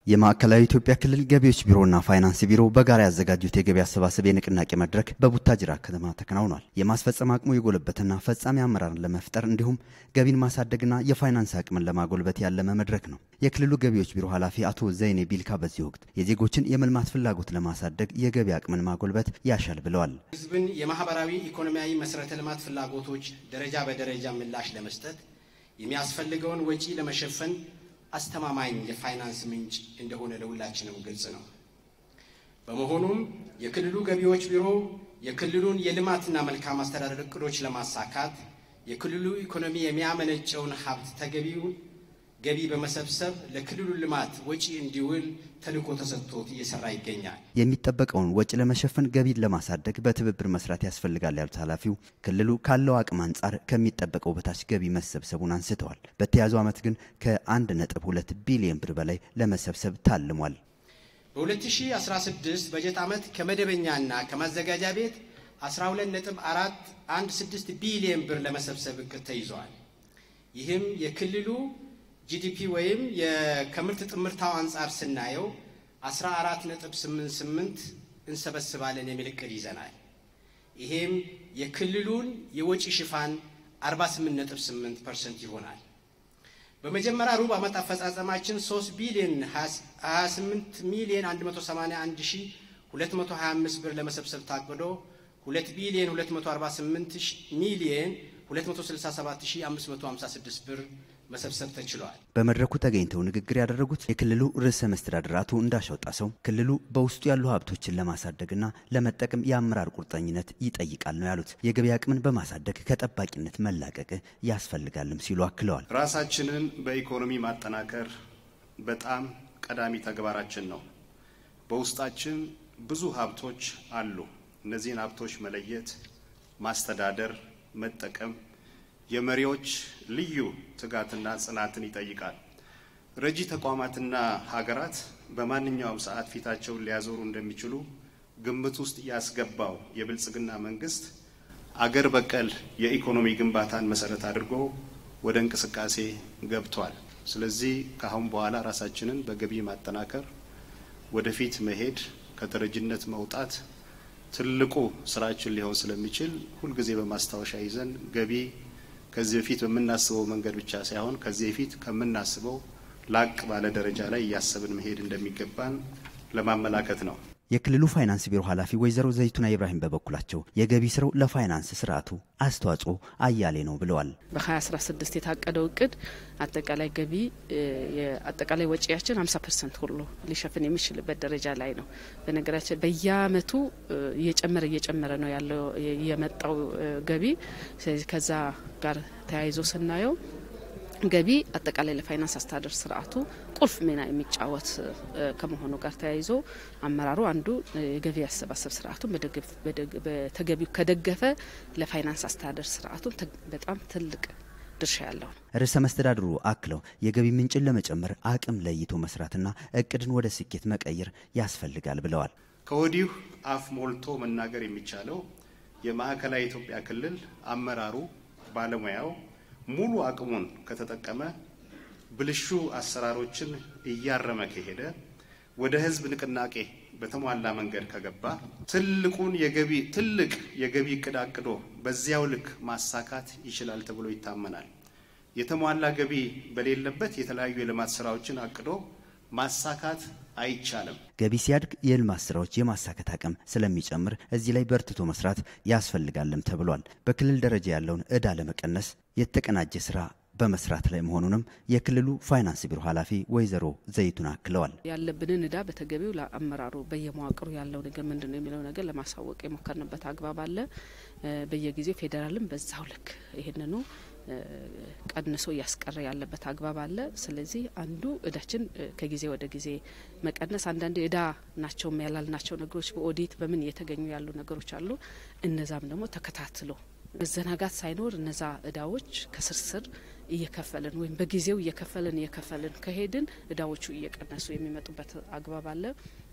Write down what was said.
የማዕከላዊ ኢትዮጵያ ክልል ገቢዎች ቢሮና ፋይናንስ ቢሮ በጋራ ያዘጋጁት የገቢ አሰባሰብ የንቅናቄ መድረክ በቡታጅራ ከተማ ተከናውኗል። የማስፈጸም አቅሙ የጎለበትና ፈጻሚ አመራርን ለመፍጠር እንዲሁም ገቢን ማሳደግና የፋይናንስ አቅምን ለማጎልበት ያለመ መድረክ ነው። የክልሉ ገቢዎች ቢሮ ኃላፊ አቶ ዘይኔ ቢልካ በዚህ ወቅት የዜጎችን የመልማት ፍላጎት ለማሳደግ የገቢ አቅምን ማጎልበት ያሻል ብለዋል። ህዝብን የማህበራዊ ኢኮኖሚያዊ መሰረተ ልማት ፍላጎቶች ደረጃ በደረጃ ምላሽ ለመስጠት የሚያስፈልገውን ወጪ ለመሸፈን አስተማማኝ የፋይናንስ ምንጭ እንደሆነ ለሁላችንም ግልጽ ነው። በመሆኑም የክልሉ ገቢዎች ቢሮ የክልሉን የልማትና መልካም አስተዳደር እቅዶች ለማሳካት የክልሉ ኢኮኖሚ የሚያመነጨውን ሀብት ተገቢውን ገቢ በመሰብሰብ ለክልሉ ልማት ወጪ እንዲውል ተልዕኮ ተሰጥቶት እየሰራ ይገኛል። የሚጠበቀውን ወጪ ለመሸፈን ገቢን ለማሳደግ በትብብር መስራት ያስፈልጋል ያሉት ኃላፊው ክልሉ ካለው አቅም አንጻር ከሚጠበቀው በታች ገቢ መሰብሰቡን አንስተዋል። በተያዘው ዓመት ግን ከ1.2 ቢሊዮን ብር በላይ ለመሰብሰብ ታልሟል። በ2016 በጀት ዓመት ከመደበኛና ከማዘጋጃ ቤት 12.416 ቢሊዮን ብር ለመሰብሰብ እቅድ ተይዘዋል። ይህም የክልሉ ጂዲፒ ወይም ከምርት ጥምርታው አንጻር ስናየው 14.88 እንሰበስባለን የሚል እቅድ ይዘናል። ይሄም የክልሉን የወጪ ሽፋን 48.8 ፐርሰንት ይሆናል። በመጀመሪያ ሩብ ዓመት አፈጻጸማችን 3 ቢሊዮን 28 ሚሊዮን 181 ሺህ 225 ብር ለመሰብሰብ ታቅዶ 2 ቢሊዮን 248 ሚሊዮን 267556 ብር መሰብሰብ ተችሏል። በመድረኩ ተገኝተው ንግግር ያደረጉት የክልሉ ርዕሰ መስተዳድር አቶ እንዳሻው ጣሰው ክልሉ በውስጡ ያሉ ሀብቶችን ለማሳደግና ለመጠቀም የአመራር ቁርጠኝነት ይጠይቃል ነው ያሉት። የገቢ አቅምን በማሳደግ ከጠባቂነት መላቀቅ ያስፈልጋልም ሲሉ አክለዋል። ራሳችንን በኢኮኖሚ ማጠናከር በጣም ቀዳሚ ተግባራችን ነው። በውስጣችን ብዙ ሀብቶች አሉ። እነዚህን ሀብቶች መለየት፣ ማስተዳደር፣ መጠቀም የመሪዎች ልዩ ትጋትና ጽናትን ይጠይቃል። ረጂ ተቋማትና ሀገራት በማንኛውም ሰዓት ፊታቸውን ሊያዞሩ እንደሚችሉ ግምት ውስጥ ያስገባው የብልጽግና መንግስት አገር በቀል የኢኮኖሚ ግንባታን መሰረት አድርጎ ወደ እንቅስቃሴ ገብቷል። ስለዚህ ከአሁን በኋላ ራሳችንን በገቢ ማጠናከር፣ ወደፊት መሄድ፣ ከተረጅነት መውጣት ትልቁ ስራችን ሊሆን ስለሚችል ሁልጊዜ በማስታወሻ ይዘን ገቢ ከዚህ በፊት በምናስበው መንገድ ብቻ ሳይሆን ከዚህ በፊት ከምናስበው ላቅ ባለ ደረጃ ላይ እያሰብን መሄድ እንደሚገባን ለማመላከት ነው። የክልሉ ፋይናንስ ቢሮ ኃላፊ ወይዘሮ ዘይቱና ኢብራሂም በበኩላቸው የገቢ ስራው ለፋይናንስ ስርዓቱ አስተዋጽኦ አያሌ ነው ብለዋል። በ2016 የታቀደው እቅድ አጠቃላይ ገቢ አጠቃላይ ወጪያችን 50 ፐርሰንት ሁሉ ሊሸፍን የሚችልበት ደረጃ ላይ ነው። በነገራችን በየአመቱ እየጨመረ እየጨመረ ነው ያለው የመጣው ገቢ። ስለዚህ ከዛ ጋር ተያይዞ ስናየው ገቢ አጠቃላይ ለፋይናንስ አስተዳደር ስርዓቱ ቁልፍ ሚና የሚጫወት ከመሆኑ ጋር ተያይዞ አመራሩ አንዱ የገቢ አሰባሰብ ስርዓቱን በተገቢው ከደገፈ ለፋይናንስ አስተዳደር ስርዓቱ በጣም ትልቅ ድርሻ ያለው ነው። ርዕሰ መስተዳድሩ አክለው የገቢ ምንጭን ለመጨመር አቅም ለይቶ መስራትና እቅድን ወደ ስኬት መቀየር ያስፈልጋል ብለዋል። ከወዲሁ አፍ ሞልቶ መናገር የሚቻለው የማዕከላዊ ኢትዮጵያ ክልል አመራሩ ባለሙያው ሙሉ አቅሙን ከተጠቀመ ብልሹ አሰራሮችን እያረመ ከሄደ ወደ ህዝብ ንቅናቄ በተሟላ መንገድ ከገባ ትልቁን የገቢ ትልቅ የገቢ እቅድ አቅዶ በዚያው ልክ ማሳካት ይችላል ተብሎ ይታመናል። የተሟላ ገቢ በሌለበት የተለያዩ የልማት ስራዎችን አቅዶ ማሳካት አይቻልም። ገቢ ሲያድግ የልማት ስራዎች የማሳካት አቅም ስለሚጨምር እዚህ ላይ በርትቶ መስራት ያስፈልጋልም ተብሏል። በክልል ደረጃ ያለውን ዕዳ ለመቀነስ የተቀናጀ ስራ በመስራት ላይ መሆኑንም የክልሉ ፋይናንስ ቢሮ ኃላፊ ወይዘሮ ዘይቱን አክለዋል። ያለብንን ዕዳ በተገቢው ለአመራሩ በየመዋቅሩ ያለው ነገር ምንድን ነው የሚለው ነገር ለማሳወቅ የሞከርንበት አግባብ አለ። በየጊዜው ፌዴራልም በዛው ልክ ይህንኑ ቀንሶ እያስቀረ ያለበት አግባብ አለ። ስለዚህ አንዱ እዳችን ከጊዜ ወደ ጊዜ መቀነስ፣ አንዳንድ እዳ ናቸው ያላልናቸው ነገሮች በኦዲት በምን እየተገኙ ያሉ ነገሮች አሉ። እነዛም ደግሞ ተከታትሎ መዘናጋት ሳይኖር እነዛ እዳዎች ከስርስር እየከፈልን ወይም በጊዜው እየከፈልን እየከፈልን ከሄድን እዳዎቹ እየቀነሱ የሚመጡበት አግባብ አለ።